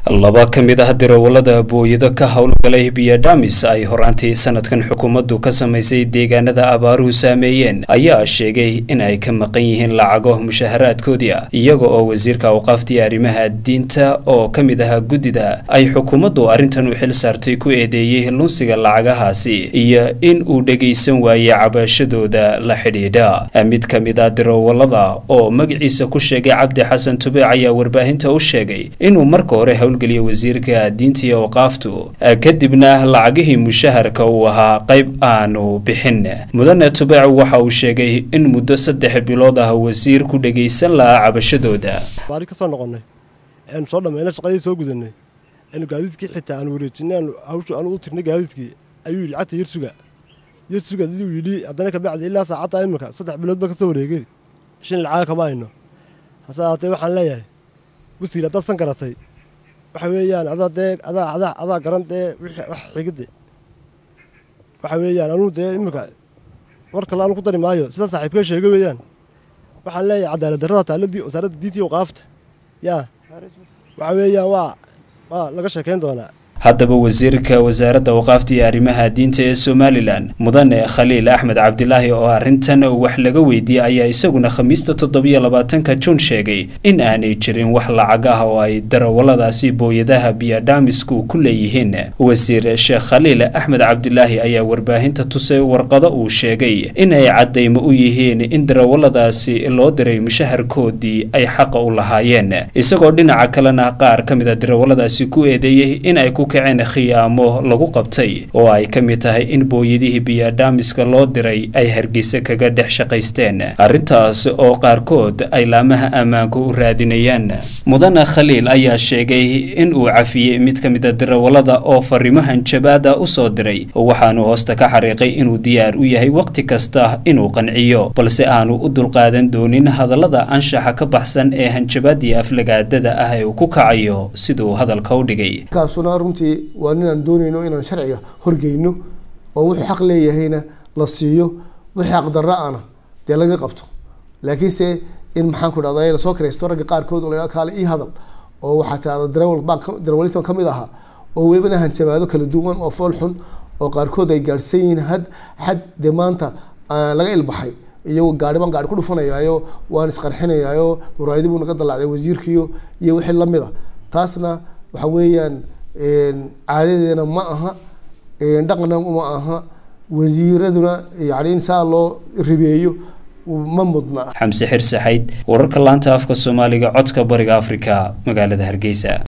laba ka mid ah darawallada booyado ka howlgalay biyadhamis ay horaantii sanadkan xukuumaddu ka samaysay deegaanada abaaruhu saameeyeen ayaa sheegay in ay ka maqan yihiin lacago mushaharaadkoodii ah iyaga oo wasiirka awqaaftii arrimaha diinta oo ka mid ahaa guddida ay xukuumaddu arrintan u xil saartay ku eedeeyey lunsiga lacagahaasi iyo in uu dhegaysan waayey cabashadooda la xidhiidha mid ka mid ah darawallada oo magaciisa ku sheegay cabdi xasan tubeec ayaa warbaahinta u sheegay inuu marka hore howlgeliya wasiirka diinta iyo awqaaftu kadibna lacagihii mushaharka uu ahaa qayb aanu bixin mudane tubeec waxa uu sheegay in muddo saddex bilood ah wasiir ku dhegaysan lahaa cabashadooda baari ka soo noqonnay aanu soo dhammayna shaqadii soo gudanay aanu gaadiidkii xitaa aanu wareejinay aanu hawshu aanu u tirnay gaadiidkii ayuu yidhi lacagta yarsuga yarsuga uu yidhi haddana kabacdi ilaa saacadda imika saddex bilood ba ka soo wareegay shin lacaga kama hayno hase ahaatee waxaan leeyahay wasiir haddaad san garatay waxa weeyaan adaa dee adaa adaa adaa garan dee wixii wax xigide waxa weeyaan anuu dee iminka war kale anu ku dari maayo sida saaxiibka sheega weeyaan waxaan leeyahay cadaalad darrada taaladii wasaaradda diinta iyo waqaafta yaa waxa weeyaan waa waa laga sheekayn doonaa haddaba wasiirka wasaaradda awqaafta iyo arrimaha diinta ee somalilan mudane khaliil axmed cabdilaahi oo arrintan wax laga weydiiyey ayaa isaguna khamiista toddobiyo labaatanka juun sheegay in aanay jirin wax lacag ah oo ay darawalladaasi booyadaha biyadhaamisku ku leeyihiin wasiir sheekh khaliil axmed cabdilaahi ayaa warbaahinta tusay warqado uu sheegay in ay caddaymo u yihiin in darawalladaasi loo diray mushaharkoodii ay xaqa u lahaayeen isagoo dhinaca kalena qaar ka mid a darawalladaasi ku eedeeyey in ay ku kaceen khiyaamo lagu qabtay oo ay ka mid tahay in booyadihii biyadhaamiska loo diray ay hargeysa kaga dhex shaqaysteen arrintaas oo qaarkood ay laamaha ammaanka u raadinayaan mudane khaliil ayaa sheegay in uu cafiyey mid ka mid a darawallada oo fariimahan jabaada u soo diray waxaanu hoosta ka xariiqay inuu diyaar u yahay wakhti kasta inuu qanciyo balse aanu u dulqaadan doonin hadallada anshaxa ka baxsan ee hanjabaadii aflagaadada ah ee uu ku kacayo siduu hadalka u dhigay waa ninaan doonayno inaan sharciga horgeyno oo wuxuu xaq leeyahayna la siiyo wixii xaqdarra ana dee laga qabto laakiinse in maxaan ku dhahda lasoo kiraysto ragga qaarkood oo la kaale ii hadal oo waxaa tirahda darawal baan darawalitan kamid ahaa oo welibana hanjabaado kala duwan oo fool xun oo qaarkood ay gaadhsan yihiin had xad dee maanta laga ilbaxay iyagoo gaari baan gaari ku dhufanayaayo waan isqarxinayaayo muraayadi buu naga dalaacday wasiirkiyo iyo wixii lamid a taasna waxa weeyaan caadadeena ma aha dhaqna ma aha wasiiraduna yani in saa loo ribeeyo ma mudna xamse xir saxayd wararka laanta afka soomaaliga codka bariga afrika magaalada hargeysa